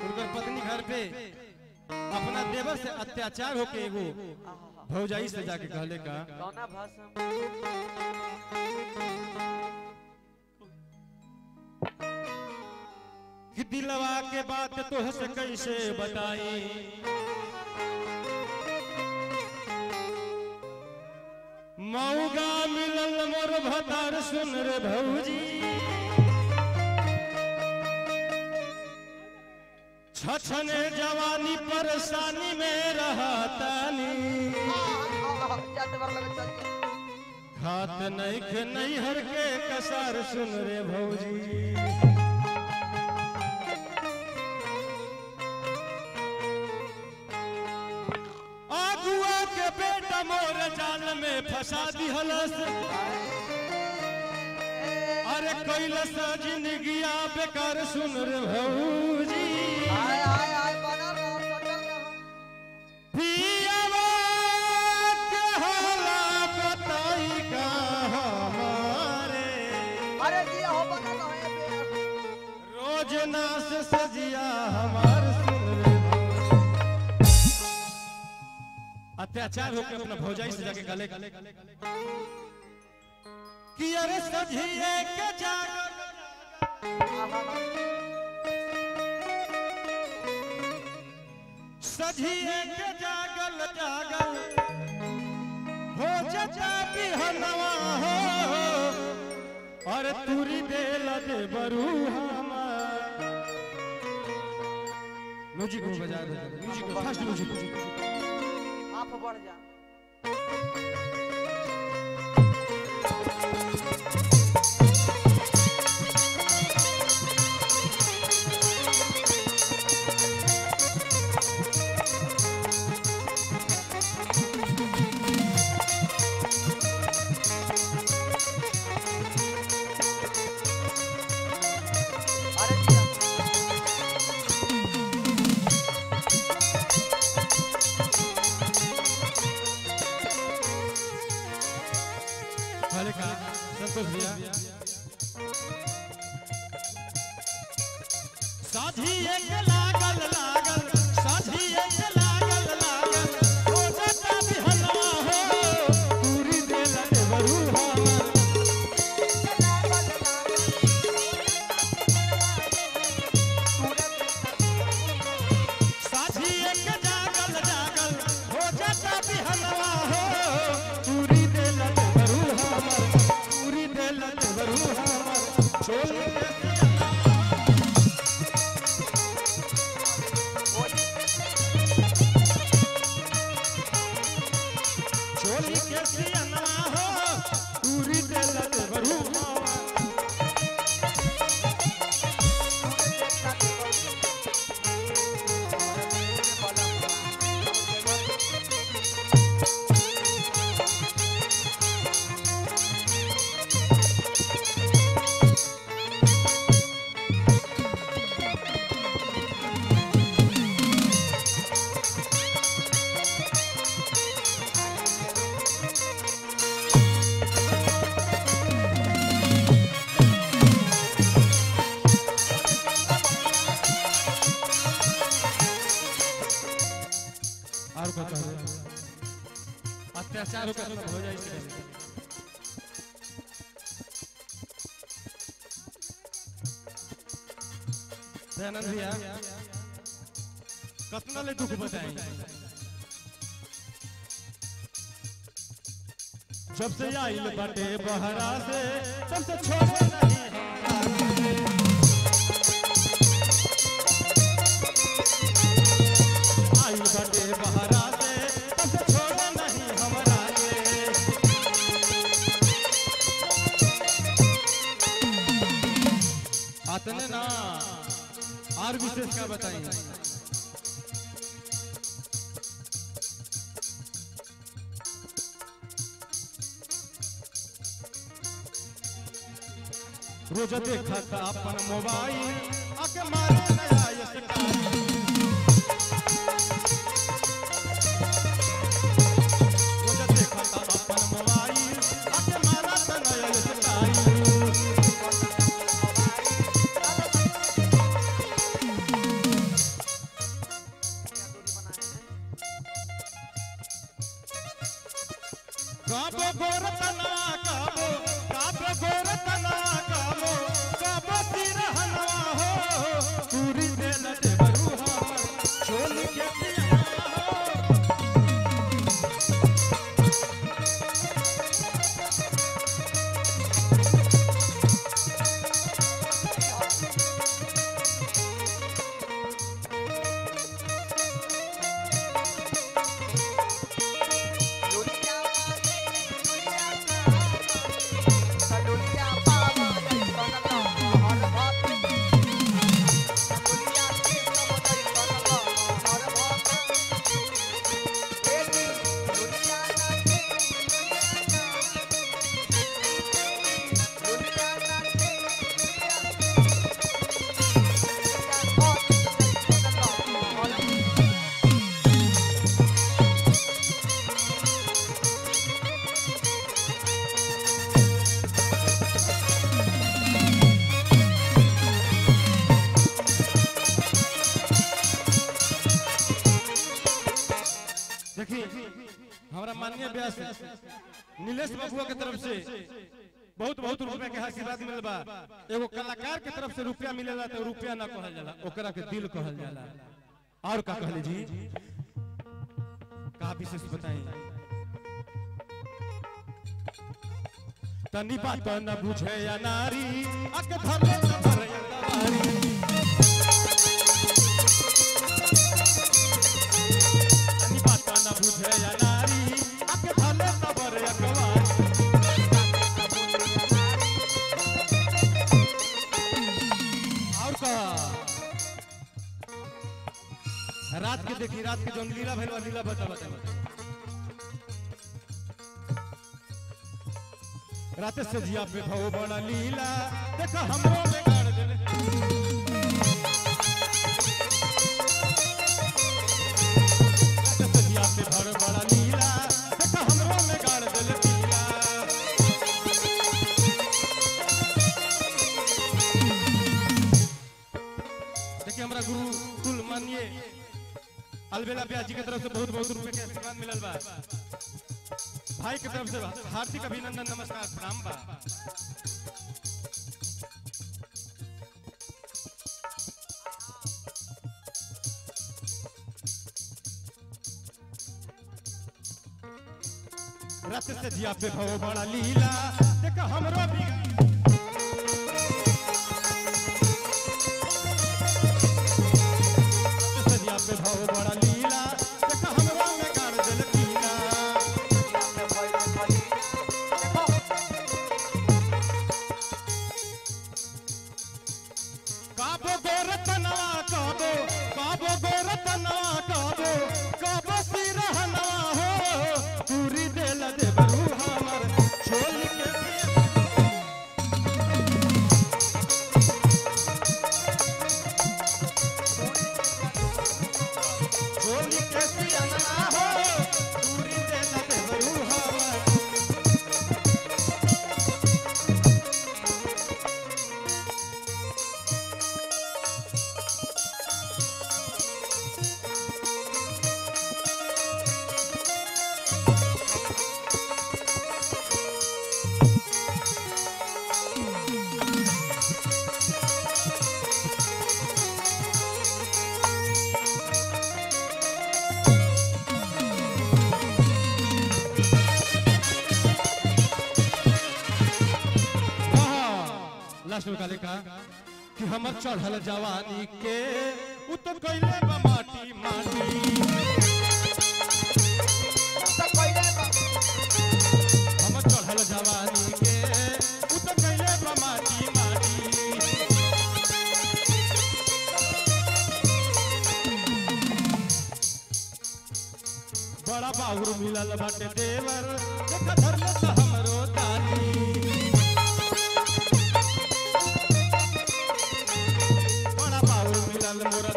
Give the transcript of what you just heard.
उनकर पत्नी घर पे अपना देवर से अत्याचार होके एगो आहा, भौजाई से जाके कहले का कौना भाषा में? कि दिलवा के बात तोह से कैसे बताई मऊगा मिलल मोर भतार सुन रे भौजी छछने जवानी परेशानी में रहतानी आहा, जाते बार लगे चल जा। खात नैख नैहर के कसार सुन रे भौजी आगुआ के बेटा मोर जाल में फंसा दिहलस अरे कैलस जिंदगिया बेकार सुन रे भौजी आय, आय, आय, बनल रहो, सटल रहो। पियवा के होला बताई का हमारे अरे जी हो बनल रहो, ए बे। रोज नास सजिया हमार सुन रे अत्याचार होकर अपना भौजाई से जाके गले कि अरे सजिए के जागल आहा, सजिए के जागल जागल हो जता बिहनवा हो और तुरी देल दे बरू हमार म्यूजिक को बजा दे म्यूजिक को फास्ट म्यूजिक आप बढ़ जा अरे जी पहले का संतोष भैया साधी एक लागल लागल साधी एक लागल लागल हो जता बिहनवा हो पूरी देल दे बरू हमार साझी एक जागल जागल हो जाता बिहनवा हो पूरी देल दे बरू हमर पूरी देल दे बरू हमर छोल के छोली के सियनवा हो पूरी देल दे बरू हमर और कहता है अत्याचार होकर हो जाए इसके दयानंद भैया कतना ले दुख बताई जब से आइल बाटे बहरा से तब से छोड़े नहीं आइल बाटे बहरा से तब से छोड़े नहीं हमरा के अतने ना और विशेष क्या बताएंगे रोज देखा था अपन मोबाइल आके मारे नया ये सटाई रोज देखा था अपन मोबाइल आके मारा था नया ये सटाई गोर तना काबो काबो गोर तना काबो काबो सिरहनवा हो पूरी देल देवरू हमर चोल के पिया हो दुनिया वाले दुनिया का दुनिया पावा नहीं बनला हर बात दुनिया के सब नहीं बनला हर बात एक दुनिया ना के दुनिया ना के देखिए हमारा माननीय व्यास नीलेश बबुआ के तरफ से बहुत बहुत रुपया के आशीर्वाद मिलल बा एगो कलाकार के तरफ से रुपया मिलेला तो रुपया ना कहल जाला ओकरा के दिल कहल जाला और का कहले जी का विशेष बताई तनी बात न बुझे या नारी अक धरले न भरे अंतवारी तनी बात न बुझे या नारी अक धरले न भरे अंतवारी और कहा रात के देखी रात के जौन लीला भइल बा, लीला बता बता रात से जिया पे भव बड़ा लीला देखा हमरो में गाड़ देले रात से जिया पे भव बड़ा लीला देखा हमरो में गाड़ देले लीला देखिए हमारा गुरु कुल मानिए अलबेला ब्यास जी की तरफ से बहुत बहुत रुपए के आशीर्वाद मिलल बा भाई की तरफ से हार्दिक अभिनंदन नमस्कार प्रणाम बा रत से जिया पे भव बड़ा लीला देख हमरो भी रत से जिया पे भव बड़ा लीला देख हमरो में गाड़ देल कीला काबो गोरतनवा काबो काबो गोरतनवा काबो काबो सिरहनवा हो पूरी देल देवरू हमर छोल के छोल के सिरहनवा हो पूरी देल देवरू हमर लास्ट में काले कहा कि हमर चढ़ल जवानी के उ तो कैले बा माटी माटी हमर चढ़ल जवानी के उ तो कैले बा माटी माटी बड़ा बाहुर मिलल बाटे देवर देख धरल त हमरो तानी बड़ा बाहुर मिलल मोर